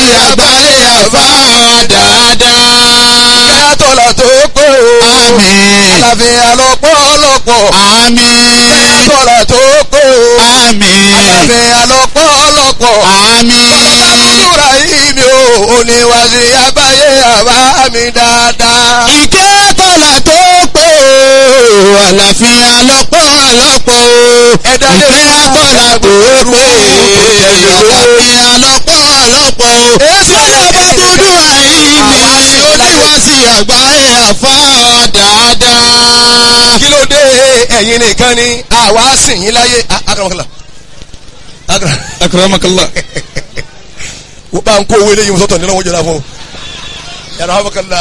àgbáyé àfa dáadáa. bẹ́ẹ̀ tọ́lá tó pé o. Àmín. àlàáfíà lọ́pọ̀lọpọ̀. Àmín. bẹ́ẹ̀ tọ́lá tó pé o. Àmín. àlàáfíà lọ́pọ̀lọpọ̀. Àmín. Bàbá Ibrahim o, oníwàsí àgbáyé àbá mi dáadáa. Ìkẹ́ tọ́lá tó pé o, àlàáfíà lọ́pọ̀lọpọ̀ o. Ẹ̀dá lè Ìkẹ́ tọ́lá tó pé o, àlàáfíà lọ́pọ̀lọpọ̀ o. Èsì Bàbá dúdú àìní, oníwàsí àgbáyé àfa dáadáa. Kí ló dé ẹ̀yin nìkan ni àwa sìn yín láyé. Akaramakala. Akara. Akramakallah. Wọ́n bá ń kó owó eléyìí sọ́tọ̀ nínú wọn jẹ́ra fún. Yàrá Amakala.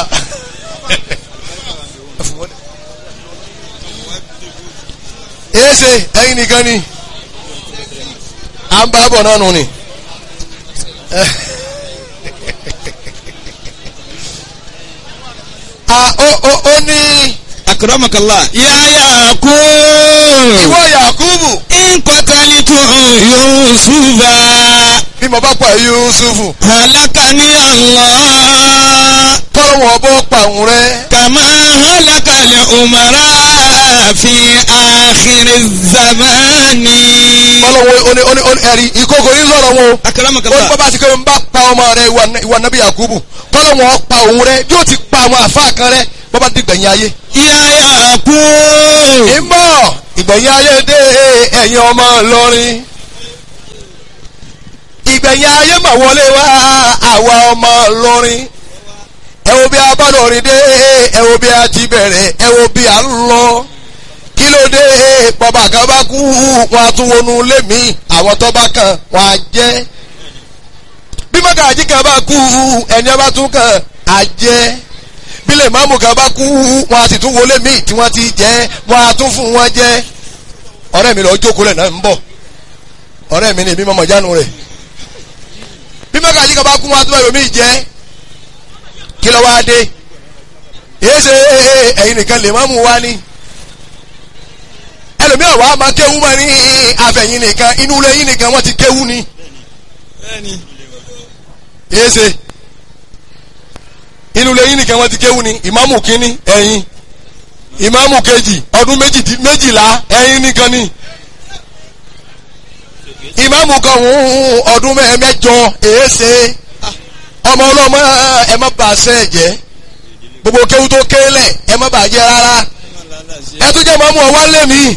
Èsì ẹ̀yin nìkan ni. À ń bá bọ̀ náà nù ni. Ah, ó ó ó ní Akramakallah. Yáyà kú. ìwọ Yakubu Nkọ́tàlítù Yusufa. bí mo bá pa Yusufu Halakani Allah. kọ́lọ́ wọn bọ́ pa òun rẹ. Kàmá halakali umara fi àkìrì zamani. kọ́lọ́ wọn ó ní ó ní ó ní ẹ̀rí ìkókò yín sọ̀rọ̀ wọn o. ó ní Akramakallah. bàbá àti kẹ́mi bá pa ọmọ rẹ ìwà- ìwà nàbí Yakubu kọ́lọ́ wọn pa òun rẹ yóò ti pa àwọn àfa kan rẹ bọ́bá ti gbẹ̀yìn ayé. Yáyà kú. ìmọ̀ ìgbẹ̀yìn ayé dé ẹ̀yin ọmọ Ìlọrin. ìgbẹ̀yìn ayé mà wọlé wá àwa ọmọ Ìlọrin. ẹ wo bí a bá lọrin dé ẹ wo bí a ti bẹ̀rẹ̀ ẹ wo bí a ń lọ. kí ló dé bàbá kan bá kú wọn a tún wọnú ilé mi àwọn tó bá kàn wọn á jẹ́. bí mọ́gàjí kan bá kú ẹni ọba tún kàn á jẹ́ bílẹ̀ máàmù kan bá kú wọn a sì tún wọlé míì tí wọ́n ti jẹ́ wọn a tún fún wọn jẹ́ ọ̀rẹ́ mi lọ jókòó rẹ̀ náà ń bọ̀ ọ̀rẹ́ mi ni èmi mọ̀mọ́ jánu rẹ̀ bí mọ́gàjí kan bá kú wọn a tún wọlé míì jẹ́ kí ló wáá dé èyí ṣe ẹ̀yin nìkan lè máàmù wá ní ẹlòmíràn wàá máa kéwú mọ́ ní àfẹ̀yìn nìkan inú ilé yín nìkan wọ́n ti kéwú ni èyí ṣe inú ilé yín nìkan wọ́n ti kéwú ni ìmáàmù kínní ẹ̀yin ìmáàmù kejì ọdún méjì- méjìlá ẹ̀yin nìkan ni ìmáàmù kan hùn ọdún mẹ́- mẹ́jọ èéṣe ọmọ ọlọ́mọ ẹ má bà sẹ́ jẹ́ gbogbo kéwú tó kélẹ̀ ẹ má bà jẹ́ rárá ẹ tún jẹ́ ìmáàmù ọwọ́ lé mi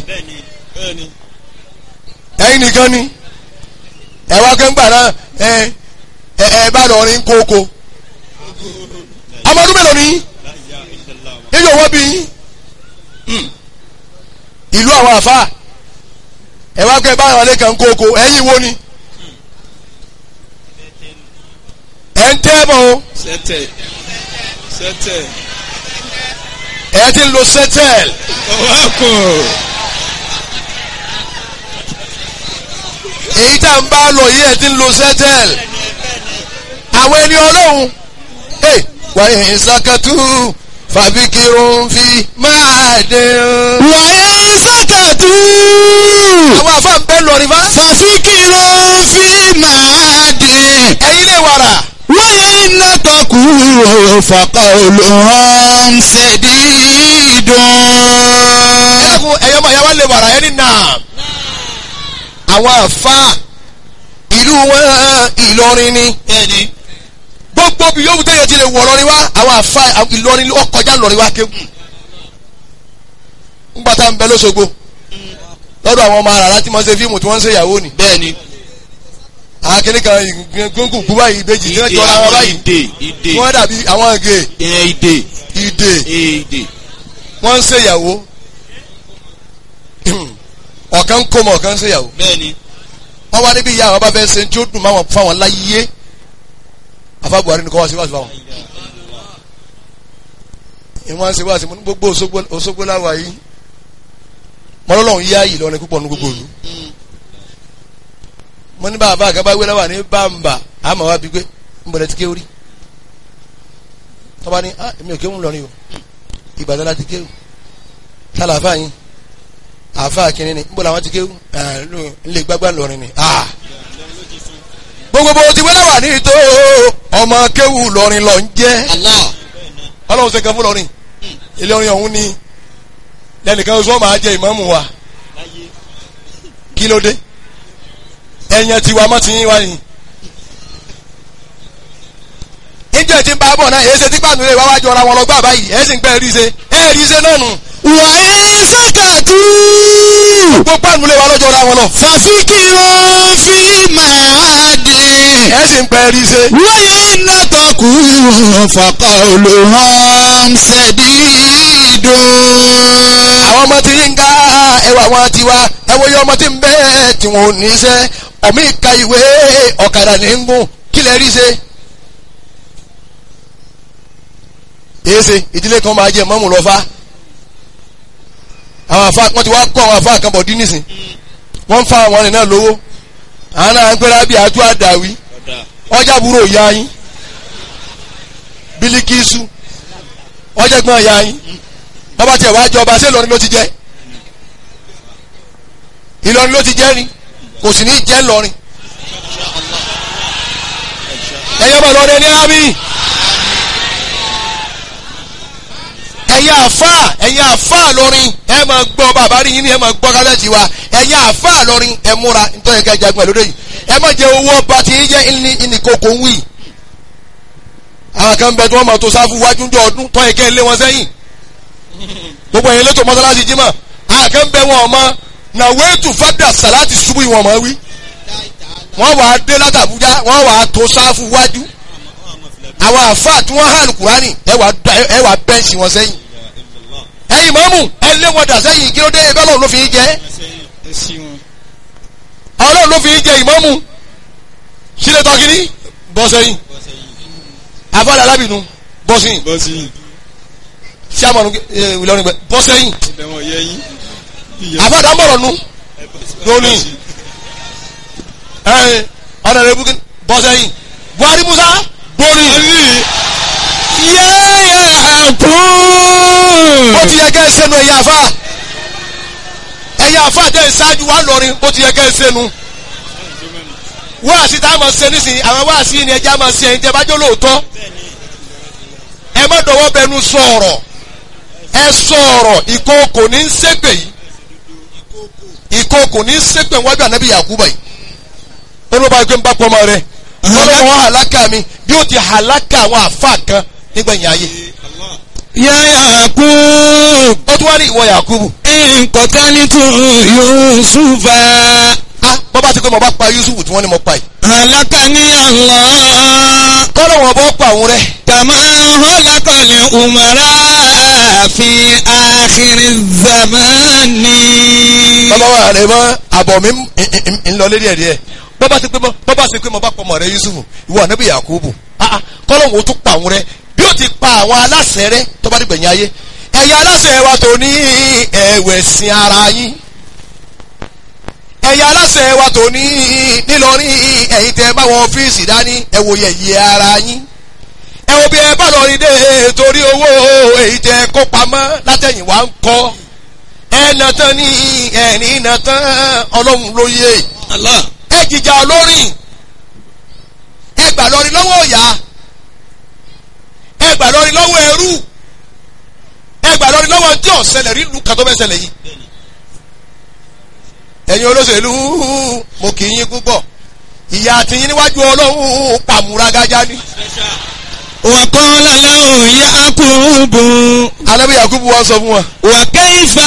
ẹ̀yin nìkan ni ẹ wá kẹ́ńgbà náà ẹ ẹ ẹ bá lọ rin kókó ọmọ ọdún mélòó ni yíyọ wọ́n bí yín Hmm. ìlú àwọn àfa ẹ wá kẹ́ báyọ̀ lé kan kókó ẹ̀yin wo ni ẹ̀ ń tẹ́ bọ̀ o Sẹ́tẹ̀. Sẹ́tẹ̀. ẹ̀ ti ń lo sẹ́tẹ̀l Ọwọ́kùn. èyí tá n bá lọ yìí ẹ̀ ti ń lo sẹ́tẹ̀l àwọn ẹni ọlọ́run ẹ̀ wáyé ìsàkàtú fàbíkirun fi máa dé o. Wàyà sàkàtú. àwọn àfa ń bẹ́ lọ rí bá Fàfikìrò fi máa dé. ẹ̀yin lè wàrà. Wáyà iná tọkù fàkà olùhàn ṣèdídùn. ẹkùn ẹyọ máa yáwá lè wàrà ẹni náà àwọn àfa ìlú wọn Ìlọrin ni Bẹ́ẹ̀ni. gbogbo bí yóò tẹ̀yẹ ti lè wọ̀ lọ́rin wá àwọn àfa Ìlọrin ó kọjá lọ́rin wá kéwù ńgbà tá à ń bẹ lọ́sọ̀gbọ̀ lọ́dọ̀ àwọn ọmọ àràrá tí wọ́n ṣe fíìmù tí wọ́n ń ṣe ìyàwó ni Bẹ́ẹ̀ni. àkínní kan gbóngbò gbú báyìí ìbejì tí wọ́n jọra wọn báyìí Ìdè. Ìdè. wọ́n dàbí àwọn ìgè Ìyẹn ìdè. ìdè Ìdè. wọ́n ń ṣe ìyàwó ọ̀kan ń kó mọ̀ ọ̀kan ń ṣe ìyàwó Bẹ́ẹ̀ni. wọ́n wá níbi ìyá àwọn bá fẹ́ ṣe tí ó dùn máwọn fáwọn láyé afa Buhari ni kọ́ wá sí wáṣí fáwọn. ìwọ́n ṣe wáṣí mo ní gbogbo Òṣogbo Òṣogbo láwa yìí mọ́lọ́lọ́hún yá yìí lọ́rin púpọ̀ ní gbogbo òlu. mo ní bàbá àgàbà wé láwà ní bàmbà àmọ́ wá bí pé ń bọ̀dẹ̀ ti ké orí. tọ́ba ní ah èmi ò kéwù lọ́rin o Ìbàdàn láti kéwù tálà àfáà yín àfáà kìnínní ń bọ̀ làwọn ti kéwù ẹ̀ ń lè gbágbá lọ́rin ni ah gbogbo bó ti wẹ́lẹ̀ wà ní ìtò ọmọ kéwù lọrin lọ ń jẹ́ Allah. ọlọ́run ṣe kan fún lọrin ilé orin ọ̀hún ni lẹ́nìkan oṣù wọn máa jẹ ìmáàmù wa kí ló dé ẹ̀yàn tiwa mọ́ ti yín wá yìí níjẹ́ tí ń bá bọ̀ náà èyí ṣe tí pàánù rẹ̀ wá wájú ọ̀ra wọn lọ gbà báyìí ẹ̀ sì ń pẹ́ rí ṣe ẹ̀ rí ṣe náà nù wà á sàkàtú. gbogbo pàánù rẹ̀ wá lọ́jọ́ ọ̀ra wọn lọ fàfikìrò fílímù àdì. ẹ̀ sì ń pẹ́ rí ṣe wáyé nàtọ̀kù fàkà olùhàn ṣẹ̀dídùn. àwọn ọmọ tí ń ga ẹwà wọn ti wá ẹwọ yẹ ọmọ tí ń bẹ tí wọn ò ní iṣẹ́ ọmọ ìka ìwé ọ̀kadà ní ń gùn kí lè rí ṣe. èsè ìdílé kan máa jẹ mọ́mù lọ́fà àwọn àfa wọn ti wá kọ́ àwọn àfa kan bọ̀ dín nísìn wọ́n ń fa àwọn ọ̀rìn náà lówó àwọn náà ń pẹ́rẹ́ bí àtú àdàwí ọjà búrò ya yín bílíkìsù ọjà gbọ́n ya yín bọ́bá tiẹ̀ wá jọba ṣé Ìlọrin ló ti jẹ́ Ìlọrin ló ti jẹ́ ni kò sì ní jẹ́ Ìlọrin ẹ̀yẹ́ bọ̀ lọ́dẹ ní ábí ẹ̀yin àfà ẹ̀yin àfà lọ́rin ẹ̀ máa gbọ́ bàbá rí yín ni ẹ̀ máa gbọ́ kálẹ̀jì wa ẹ̀yin àfà lọ́rin ẹ̀ múra nítorí ẹ̀ka ìjagun ẹ̀ lóde yìí ẹ̀ má jẹ owó ọba tí yín jẹ́ ìní ìnìkókò ń wì àwọn kan bẹ tí wọ́n máa tó sáfù wájú ń jọ ọdún tọ́ ẹ̀kẹ́ lé wọn sẹ́yìn gbogbo ẹ̀yin lẹ́tọ̀ mọ́sálásí jímọ̀ àkàn bẹ wọn ọmọ nàwéètù fàdà sàláàtì ṣubú ìwọ̀n mọ́ wí wọ́n wàá dé látàbújá wọ́n wàá tó sáfù wájú àwọn àfáà tí wọ́n hàn kúránì ẹ wàá da- ẹ wàá bẹ́ǹsì wọn sẹ́yìn ẹ̀yin mọ́mù ẹ lé wọn dà sẹ́yìn kí ló dé ẹgbẹ́ ọlọ́run ló fi ń jẹ́ ọlọ́run ló fi ń jẹ ìmọ́mù sílẹ̀ tọ́kìní bọ́ sẹ́yìn àfáàlà alábìnú bọ́ sẹ́yìn bọ́sì sàmọ̀nù Ìlọrin gbẹ bọ́ sẹ́yìn ibẹ̀ wọn yẹ yín. àfáàdà mọ̀rọ̀ nu lónìí ẹ̀ ọ̀nà rẹ̀ bukín bọ́ sẹ́yìn Buhari Musa gbórí yáyà kú. ó ti yẹ kẹ́ ẹ sẹ́nu ẹ̀yà àfà ẹ̀yà àfà tẹ̀ ẹ ṣáájú wa lọ́rin ó ti yẹ kẹ́ ẹ sẹ́nu wáàsí tá a máa ṣe nísìnyí àwọn wáàsí ni ẹja máa ṣe ẹ̀yin tẹ́ bá jẹ́ lóòótọ́ ẹ má dọ̀wọ́ bẹnu sọ̀rọ̀ ẹ sọ̀rọ̀ ìkookò ní ń ṣépè yìí ìkookò ní ń ṣépè wájú ànábì Yakuba yìí ó ló bá gbé ń bá pọ́nmọ́ rẹ ọlọ́wọ́ hàlákà mi bí ó ti hàlákà àwọn àfa kan nígbẹ̀yìn ayé yáyà kú. ó tún wá ní ìwọ Yakubu nkọ̀tánítù yusufa. ah bọ́ bá ti pé mo bá pa Yusuf tí wọ́n ní mo pa yìí halakani Allah. kọ́lọ̀ wọn bọ́ pa òun rẹ kama halakali umara fi akhiri zamani. bàbá wa rẹ mọ àbọ̀ mi ń- ń- ń lọ lérí ẹ̀ díẹ̀ bọ́ bá ti pé mo bọ́ bá ti pé mo bá pa ọmọ rẹ Yusuf ìwọ ànábì Yakubu ah ah kọ́lọ̀ wọn tún pa òun rẹ bí ó ti pa àwọn aláṣẹ rẹ tó bá ti gbẹ̀yìn ayé ẹ̀yin aláṣẹ wa tó ní ẹ̀wẹ̀sìn ara yín ẹ̀yin aláṣẹ wa tó ní nílọrin ẹ̀yin tẹ́ bá wọn ọ́fíìsì dání ẹ wo yẹ̀yẹ́ ara yín ẹ wo bí ẹ bá lọ rí dé torí owó èyí tẹ́ kó pamọ́ látẹ̀yìn wá ń kọ́ ẹ nà tán ní ẹ̀rín nà tán ọlọ́run ló yé Allah. ẹ jìjà olórin ẹ gbà lọrin lọ́wọ́ ọ̀yà ẹ gbà lọrin lọ́wọ́ ẹrú ẹ gbà lọrin lọ́wọ́ tí ò ṣẹlẹ̀ rí lu kàtó bẹ́ẹ̀ ṣẹlẹ̀ yìí ẹ̀yin olóṣèlú mo kì í yín púpọ̀ ìyá àtìyín níwájú ọlọ́run pàmùragájá ni wàkọ́lá lẹ́hùn yakubu. alábí yakubu wa sọ fún wa wàkẹ́yìfà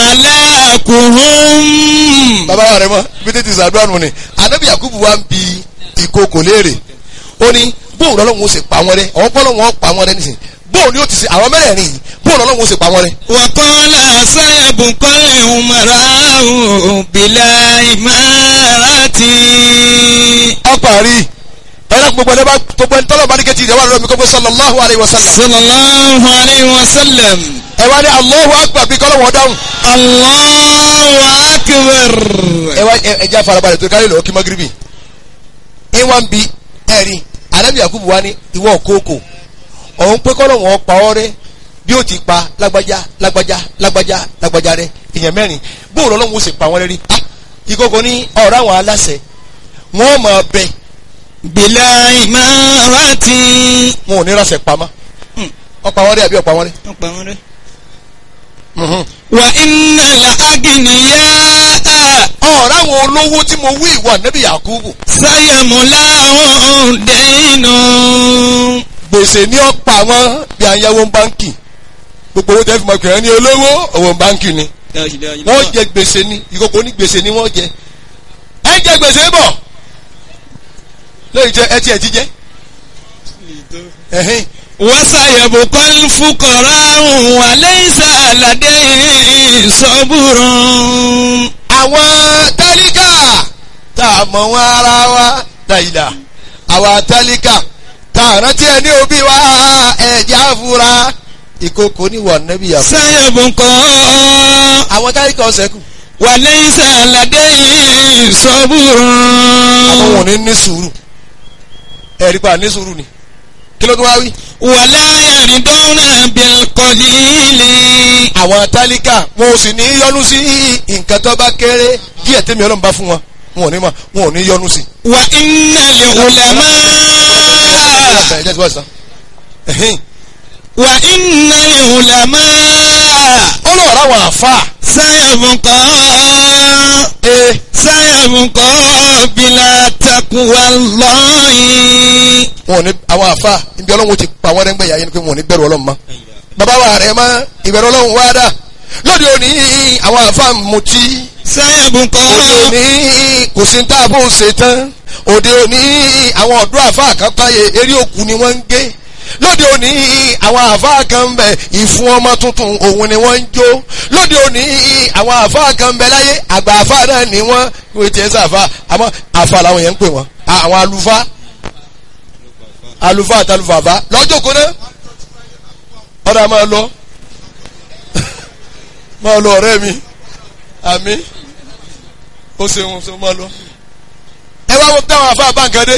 halakuhum. bàbá rẹ mọ bí tètè sàdúrà nù ni alábí yakubu wa ń bi ìkókò léèrè ó ní bóun lọ́lọ́run ó sì pa wọn rẹ àwọn pọ́lọ́run ó pa wọn rẹ nísìnyí bóun ni ó ti ṣe àwọn mẹ́rẹ̀ẹ̀rin yìí bóun lọ́lọ́run ó sì pa wọn rẹ. wàkọ́lá sáyàbùkọ́lẹ̀ umarahu bìlà ìmárati. ọparí ẹ̀rọ gbogbo ẹni bá gbogbo ẹni tọ́lọ̀ bá ní kẹ́tì ìdẹ́wà lọ́mi kọ́kọ́ sallallahu alayhi wa sallam sallallahu alayhi wa sallam. ẹ wá ní Allahu akbar bí kọ́lọ̀ wọn dáhùn allahu akbar. ẹ wá ẹ jẹ́ àfarabalẹ̀ tó kárí lọ́wọ́ kí magiribi ẹ wá ń bi ẹ̀rí anabi yakubu wa ní ìwọ kókò ọ̀hún pé kọ́lọ̀ wọn pa ọ́ rẹ bí ó ti pa lágbájá lágbájá lágbájá lágbájá rẹ èèyàn mẹ́rin bóòlù ọlọ́run ó sì pa wọ́n rẹ rí ah ìkókò ní ọ̀rọ̀ àwọn aláṣẹ wọ́n máa bẹ bìlà ìmárati. wọn ò ní ránṣẹ́ pamọ́ Hmm. ọ̀pá wọn rí àbí ọ̀pá wọn rí. wọ́n pa wọ́n rẹ́. Mhm. wà iná la agìnìyà ọ̀rọ̀ àwọn olówó tí mo wí ìwà nẹ́bí Yakubu sáyàmùlá ọ̀dẹ́nu. gbèsè ní ọ̀pá wọn bí ayáwó báńkì gbogbo owó tẹ́ fi mọ̀ pé ẹni olówó owó báńkì ni wọ́n jẹ gbèsè ni ìkókó ní gbèsè ni wọ́n jẹ ẹ jẹ gbèsè bọ̀ lóyún jẹ ẹ tiẹ̀ ti jẹ ẹ̀hìn وسيبقى الفقراء وليس لديهم صبر àwọn tálíkà tá a mọ̀ wọn ara wa dàìdà àwọn tálíkà tá a rántí ẹni òbí wa ẹ̀jẹ̀ àfúrá ìkókó ní wà nẹ́bí Yakubu سيبقى àwọn tálíkà ọ̀sẹ̀ kù وليس لديهم صبر àwọn wọn ò ní ní sùúrù ẹ̀rí pa ní sùúrù ni kí ló tún wá wí. ولا يرضون بالقليل àwọn tálíkà wọn ò sì ní yọnu sí nǹkan tó bá kéré díẹ̀ tẹ́mi ọlọ́run bá fún wọn wọn ò ní ma wọn ò ní yọnu sí. وإن العلماء Ẹ jẹ́ tí wọ́n sọ. Ẹ̀hìn. وإن العلماء ó lọ rà wọn àfa. سيبقى ee سيبقى بلا تقوى الله wọn ò ní àwọn àfa ibi ọlọ́run ti pa wọ́n rẹ́ngbẹ̀yà yẹn ni pé wọn ò ní bẹ̀rù ọlọ́run mọ́. bàbá wa rẹ̀ mọ́ ìbẹ̀rù ọlọ́run wá dà lóde òní àwọn àfa mutí سيبقى òde òní kò sí tá a bó ṣe tán òde òní àwọn ọ̀dọ́ àfa àkápáyé eré òkú ni wọ́n ń gé lóde òní àwọn àfa kan ń bẹ ìfún ọmọ tuntun òun ni wọ́n ń jó lóde òní àwọn àfa kan ń bẹ láyé àgbà àfa náà ni wọ́n wọ́n ti ẹ̀ sàfà àmọ́ àfa làwọn yẹn ń pè wọ́n àwọn àlùfáà àlùfáà àtàlùfàfà lọ́jọ́ kó náà ọ̀dà máa lọ máa lọ ọ̀rẹ́ mi àmì ó ṣeun ṣe máa lọ. ẹ wá wọ́n táwọn afá báńkàdé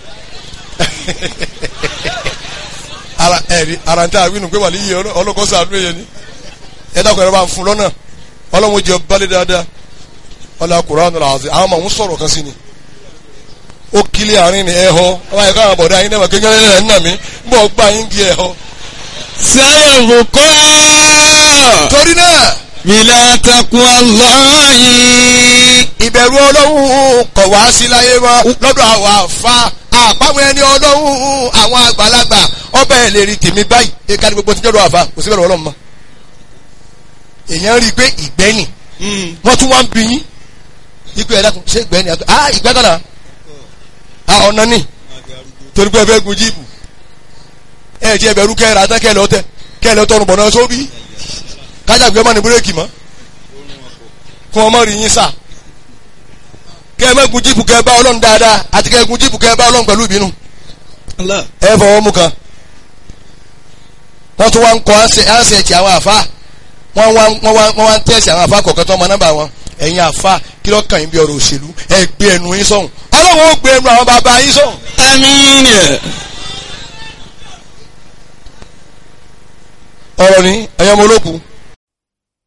ara ẹ̀rí ara ń tẹ́ àwínú pé wà ní iye ọlọ́kọ́ sàánú èyẹ ni ẹ dákun ẹ̀rọ bá ń fún lọ́nà ọlọ́run jẹ balẹ̀ dáadáa ọlá Kùránì làásì àwọn ọmọ òun sọ̀rọ̀ kan sí ni ó kílẹ̀ àárín ni ẹ̀ họ ọba ẹ̀ka àwọn bọ̀dá yín náà kékeré ẹ̀ ń nà mí ń bọ̀ gbà yín di ẹ̀ họ. سيبقى torí náà بلا تقوى الله ìbẹ̀rù ọlọ́run kọ̀ wá sí láyé mọ́ lọ́dọ̀ àwọn àfa àpamọ́ ẹni ọlọ́run àwọn àgbàlagbà ọbẹ̀ ẹ̀ lè rí tèmi báyìí ẹ̀ka ní gbogbo tí jọ́dọ̀ àfa kò sí bẹ̀rù ọlọ́run mọ́. èèyàn rí i pé ìgbẹ́ni wọ́n tún wá ń bí yín ikú ẹ̀ dákun ṣé ìgbẹ́ni àgbẹ̀ ah ìgbẹ́ kan náà ah ọ̀nà ni torí pé ẹ fẹ́ gun jíìpù ẹ jẹ́ ẹbẹ̀rú kẹ́ra tán kẹ́lẹ́ ọtẹ kẹ́lẹ́ ọtọ́run bọ̀ náà sóbì kájàgbé ọmọ ní búrẹ́kì mọ́ kún ọmọ rí yín sà kẹ́ ẹ má gun jíìpù kẹ́ ẹ bá ọlọ́run dáadáa àti kẹ́ ẹ gun jíìpù kẹ́ ẹ bá ọlọ́run pẹ̀lú ìbínú الله ẹ fọwọ́ mú kan wọ́n tún wá ń kọ́ ánsẹ̀tì àwọn àfa wọ́n wá wọ́n wá wọ́n wá ń tẹ̀sí àwọn àfa kọ̀ọ̀kan tó ọmọ nọ́mbà wọn ẹ̀yin àfa kí ló kàn yín bí ọ̀rọ̀ òṣèlú ẹ gbé ẹnu yín sọ̀hún ọlọ́run ó gbé ẹnu àwọn bàbá yín sọ̀hún آمين ọ̀rọ̀ ni ẹ̀yin ọmọ olókùn